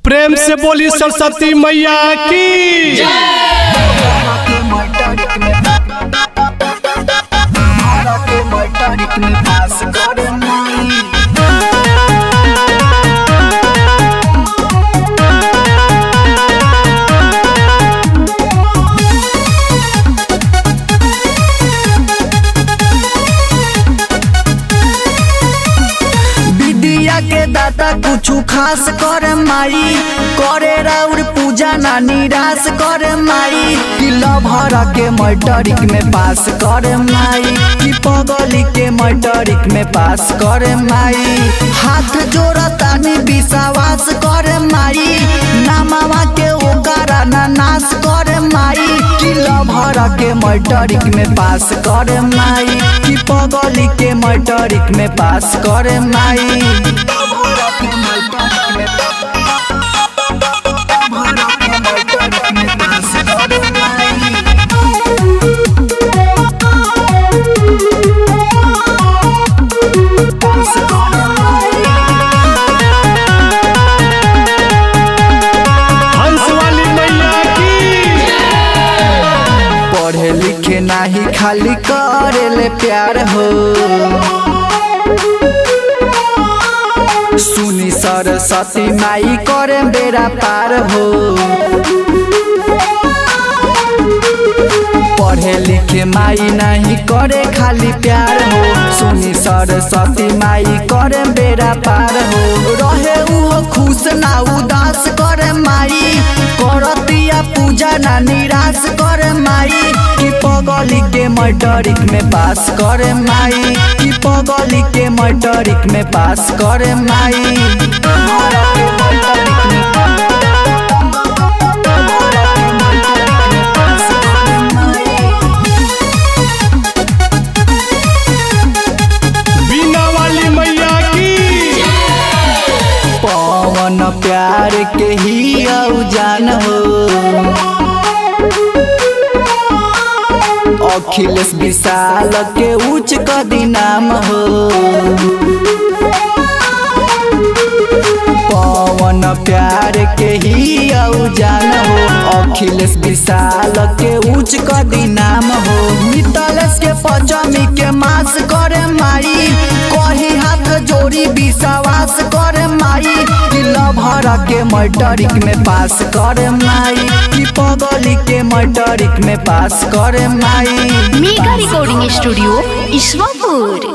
प्रेम से बोली सरस्वती मैया की विद्या के दाता कुछु खास करे माई करे राउर पूजा ना निराश करे माई कि लभर के मैटरिक में पास करे माई कि पगली के मैटरिक में पास करे माई हाथ जोड़तानी विश्वास करे माई नामावा के ओकरा ना नाश करे माई कि लभर के मैटरिक में पास करे माई कि पगली के मैटरिक में पास करे माई हंस वाली मैया की पढ़े लिखे नाही खाली करेले प्यार हो सुनी सरस्वती माई करे बेरा पार हो पढ़े लिखे माई नहीं करे खाली प्यार हो सुनी सरस्वती माई करे बेरा पार हो रहे उहो खुश ना उदास करे माई करतिया पूजा ना निराश करे माई कि पगली के मैटरिक में पास करे माई कि पगली के मैटरिक में पास करे माई बीना वाली मैया की पवन प्यार के ही औजान हो अखिलेश विशाल के उच्च कदी नाम हो पवन प्यार के ही औजान हो अखिलेश विशाल के उच्च कदी नाम हो मितलेश के पचमी के मास करे माई कही हाथ जोड़ी विश्वास करे माई कि लभर के मैटरिक में पास करे माई कि पगली के मैटरिक में पास करे my mega recording studio Ishwarpur